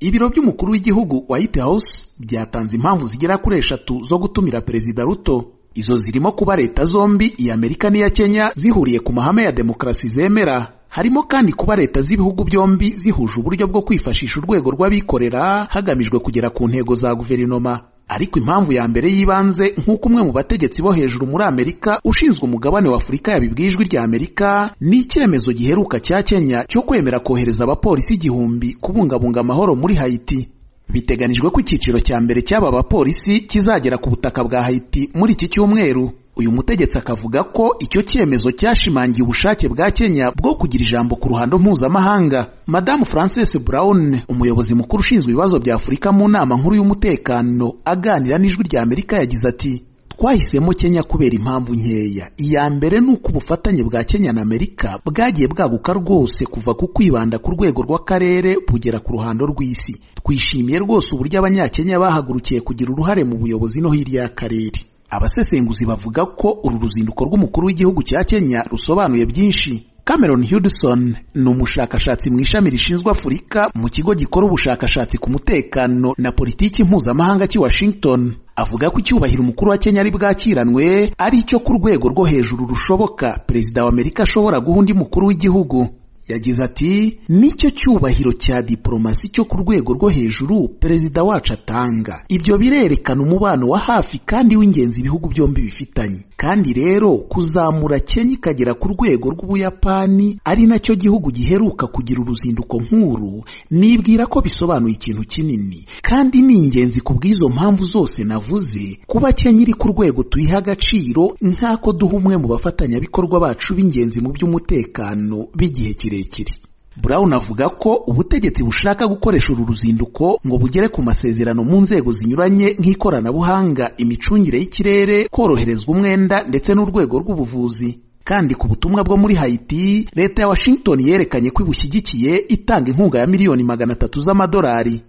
ibiro by'umukuru w'igihugu white house byatanze impamvu zigera kuri eshatu zo gutumira perezida ruto izo zirimo kuba leta zombi iya amerika n'iya kenya zihuriye ku mahame ya demokarasi zemera harimo kandi kuba leta z'ibihugu byombi zihuje uburyo bwo kwifashisha urwego rw'abikorera hagamijwe kugera ku ntego za guverinoma ariko impamvu ya mbere y'ibanze nk'uko umwe mu bategetsi bo hejuru muri amerika ushinzwe umugabane w'afurika yabibwiye ijwi rya amerika ni icyemezo giheruka cya kenya cyo kwemera kohereza abapolisi igihumbi kubungabunga amahoro muri hayiti biteganijwe ko icyiciro cya mbere cy'aba bapolisi kizagera ku butaka bwa hayiti muri iki cyumweru uyu mutegetsi akavuga ko icyo cyemezo cyashimangiye ubushake bwa kenya bwo kugira ijambo ku ruhando mpuzamahanga madamu frances brown umuyobozi mukuru ushinzwe ibibazo bya afurika mu nama nkuru y'umutekano aganira n'ijwi rya amerika yagize ati twahisemo kenya kubera impamvu nkeya iya mbere ni uko ubufatanye bwa kenya na amerika bwagiye bwaguka rwose kuva ku kwibanda ku rwego rw'akarere bugera ku ruhando rw'isi twishimiye rwose uburyo abanyakenya bahagurukiye kugira uruhare mu buyobozi no hirya y'akarere abasesenguzi bavuga ko uru ruzinduko rw'umukuru w'igihugu cya kenya rusobanuye byinshi cameron hudson ni umushakashatsi mu ishami rishinzwe afurika mu kigo gikora ubushakashatsi ku mutekano na politiki mpuzamahanga cy'i washington avuga ko icyubahiro umukuru wa kenya ari bwakiranwe ari icyo ku rwego rwo hejuru rushoboka perezida wa amerika ashobora guha undi mukuru w'igihugu yagize ati nicyo cyubahiro cya diporomasi cyo ku rwego rwo hejuru perezida wacu atanga ibyo birerekana umubano wa hafi kandi w'ingenzi ibihugu byombi bifitanye kandi rero kuzamura kenya ikagera ku rwego rw'ubuyapani ari nacyo gihugu giheruka kugira uruzinduko nk'uru nibwira ko bisobanuye ikintu kinini kandi ni ingenzi ku bw'izo mpamvu zose navuze kuba kenya iri ku rwego tuyiha agaciro nk'ako duha umwe mu bafatanyabikorwa bacu b'ingenzi mu by'umutekano b'igihe kirekire kirekire Brown avuga ko ubutegetsi bushaka gukoresha uru ruzinduko ngo bugere ku masezerano mu nzego zinyuranye nk'ikoranabuhanga imicungire y'ikirere koroherezwa umwenda ndetse n'urwego rw'ubuvuzi kandi ku butumwa bwo muri Haiti leta ya Washington yerekanye ko ibushyigikiye itanga inkunga ya miliyoni magana atatu z'amadolari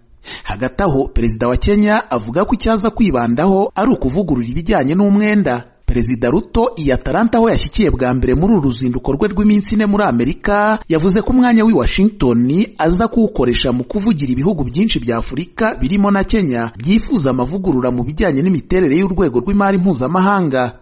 hagati aho perezida wa Kenya avuga ko icyaza kwibandaho ari ukuvugurura ibijyanye n'umwenda perezida ruto iyi ataranta aho yashyikiye bwa mbere muri uru ruzinduko rwe rw'iminsi ine muri amerika yavuze ko umwanya w'i washington aza kuwukoresha mu kuvugira ibihugu byinshi bya afurika birimo na kenya byifuza amavugurura mu bijyanye n'imiterere y'urwego rw'imari mpuzamahanga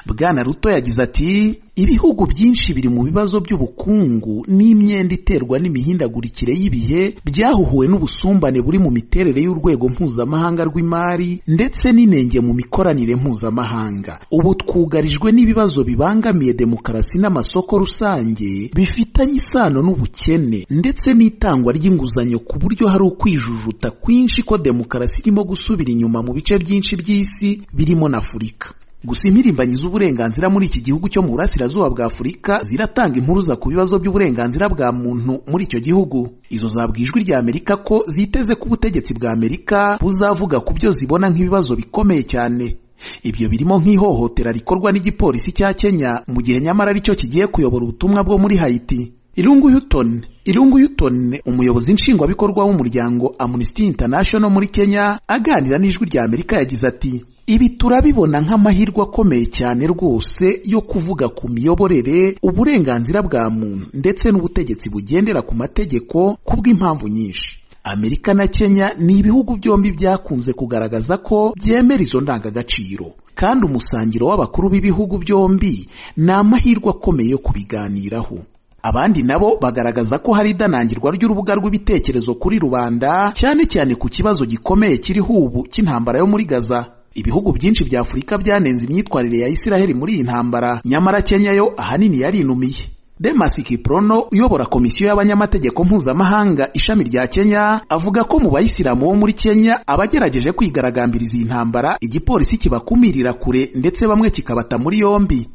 bwana ruto yagize ati ibihugu byinshi biri mu bibazo by'ubukungu n'imyenda iterwa n'imihindagurikire y'ibihe byahuhuwe n'ubusumbane buri mu miterere y'urwego mpuzamahanga rw'imari ndetse n'inenge mu mikoranire mpuzamahanga ubu twugarijwe n'ibibazo bibangamiye demokarasi n'amasoko rusange bifitanye isano n'ubukene ndetse n'itangwa ry'inguzanyo ku buryo hari ukwijujuta kwinshi ko demokarasi irimo gusubira inyuma mu bice byinshi by'isi birimo na afurika gusa impirimbanyi z'uburenganzira muri iki gihugu cyo mu burasirazuba bwa afurika ziratanga impuruza ku bibazo by'uburenganzira bwa muntu muri icyo gihugu izo zabwijwe rya amerika ko ziteze ko ubutegetsi bwa amerika buzavuga ku byo zibona nk'ibibazo bikomeye cyane ibyo birimo nk'ihohotera rikorwa n'igipolisi cya kenya mu gihe nyamara aricyo kigiye kuyobora ubutumwa bwo muri hayiti irungu yuton irungu yuton umuyobozi nshingwabikorwa w'umuryango amnesty international muri kenya aganira n'ijwi rya amerika yagize ati ibi turabibona nk'amahirwe akomeye cyane rwose yo kuvuga ku miyoborere uburenganzira bwa muntu ndetse n'ubutegetsi bugendera ku mategeko kubw'impamvu nyinshi amerika na kenya ni ibihugu byombi byakunze kugaragaza ko byemera izo ndangagaciro kandi umusangiro w'abakuru b'ibihugu byombi ni amahirwe akomeye yo kubiganiraho abandi nabo bagaragaza ko hari idanangirwa ry'urubuga rw'ibitekerezo kuri rubanda cyane cyane ku kibazo gikomeye kiriho ubu cy'intambara yo muri gaza ibihugu byinshi bya afurika byanenze imyitwarire ya isiraheli muri iyi ntambara nyamara kenya yo ahanini yarinumiye demasi kiprono uyobora komisiyo y'abanyamategeko mpuzamahanga ishami rya kenya avuga ko mu bayisilamu bo muri kenya abagerageje kwigaragambiriza iyi ntambara igipolisi kibakumirira kure ndetse bamwe kikabata muri yombi